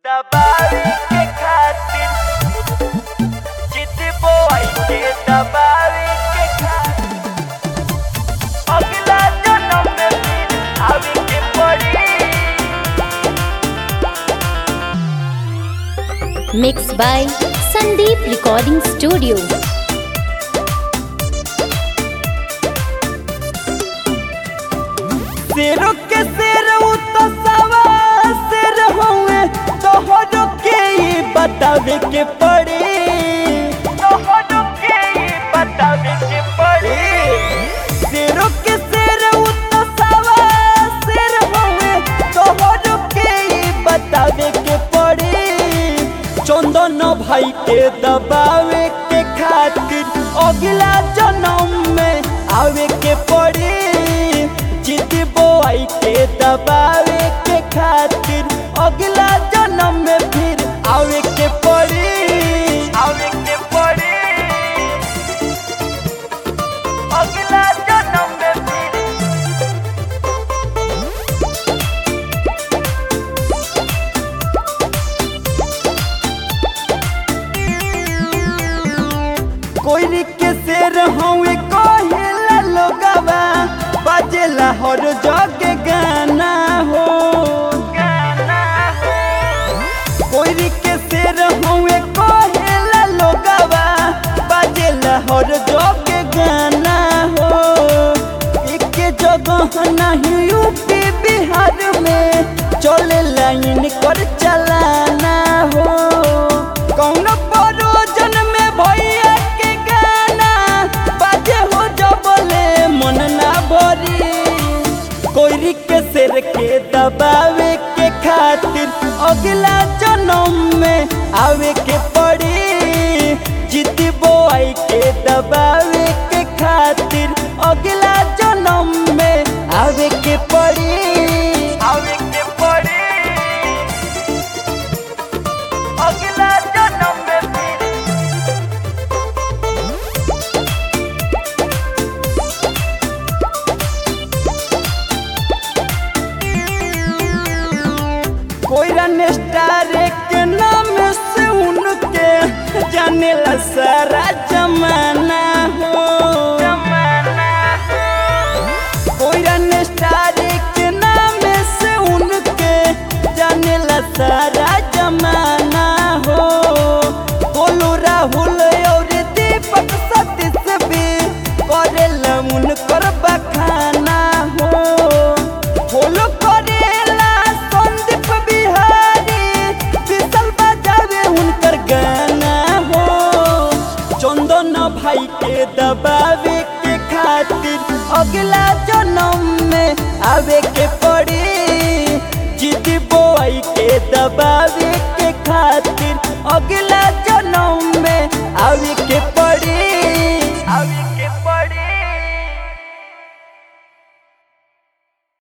दबावे के खातिर चित बोआई के दबावे के खातिर अगला जन्म में फिर आवे के पड़ी Mixed by Sandeep Recording Studio. शेरों के शेर तो सवा शेर हुए तोहरों के ही बतावे के पड़े तोहरों के ही बतावे के पड़े शेरों के शेर तो सवा शेर हुए तोहरों के ही बतावे के पड़े चंदन भाई के दबावे के खातिर अगला जन्म में आवे के पड़े जिद बोआई के दबावे के खातिर अगला जन्म में फिर आवे के पड़ी आवे के पड़ी अगला जन्म में फिर कोई के शेर हवे कहेला लोगवा बजेला हर जग गाना हो गाना हो कोई के शेर हवे कहेला लोगवा बजेला हर जग गाना हो एक जगह नहीं यूपी बिहार में चले लाइन कर चलाना हो कौन परोजन में भैया के गाना बाजे हो जबले मन ना भरी कोई के सिर के दबावे के खातिर अगला जन्म में आवे के पड़ी जीत बोआई के दबावे के खातिर अगला जन्म में आवे के पड़ी आवे के पड़ी अगला जन्म में फिर कोई रन स्टार के नाम से उनके जाने ला सारा जमाना हो जमाना कोई रन स्टार के नाम से उनके जाने ला सारा जमाना हो बोलू राहुल और दीपक सतीश भी करेला उनकर बखाना हो फॉलो करेला संदीप बिहारी विशल बजावे उनकर गाना हो चंदन भाई के दबावे के खातिर अगला जन्म में आवे के